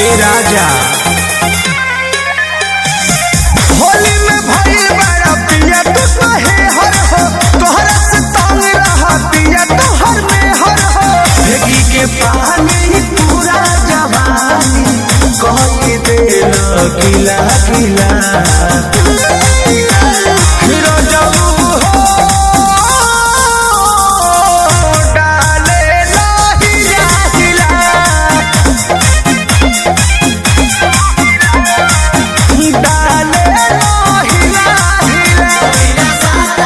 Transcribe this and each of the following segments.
ए राजा होली में भइल बड़ा पिया तू कहे हर हो तोहरा से तंग रहा पिया तोहर में हर हो भेगी के पानी पूरा जवानी कह के देल किला किला हिरो जाऊ हो डाले लाहिया हिला डाले लाहिया हिला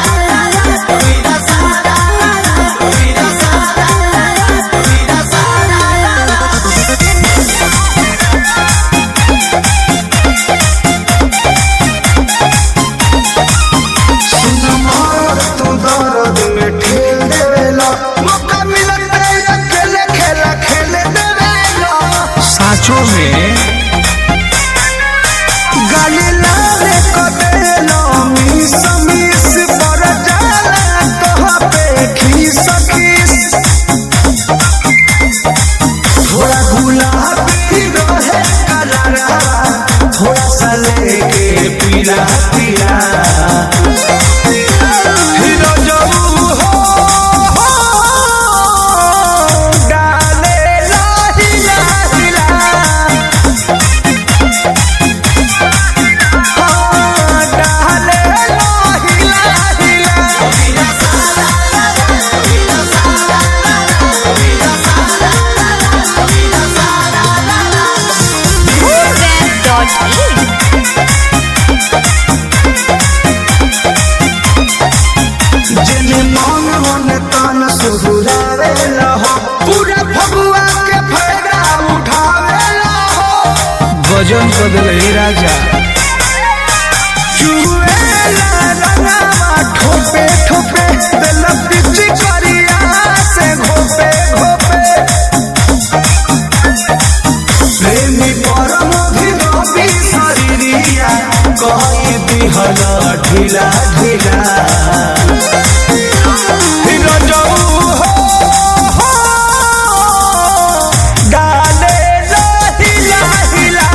सुनमर तू दर्द में ठेल देवेला मौका मिलत है अकेले खेला खेले देवेला साचो में गाली लाले कदेलो मिस मिस पर जाला कहाँ पे खीस खीस थोड़ा गुलाबी रहे कलरा थोड़ा सा लेके पीला पीला हिरो जाऊ हो डाले लाहिला हिला हाँ, डाले लाहिला हिला web.in जेने मन मन तन सुहुरावे लहो पूरा फगुआ के फायदा उठावेला हो गजन कर दिल राजा चुएला रंगावा ठोपे ठोपे दिल पिची करिया से घोपे घोपे प्रेमी परम रवि शरीरिया कही दिहल ढीला ढीला हिरो जाऊ हो हो, डाले लाहिला हिला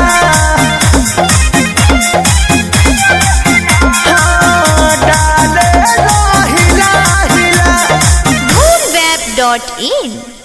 हाँ, डाले लाहिला हिला web.in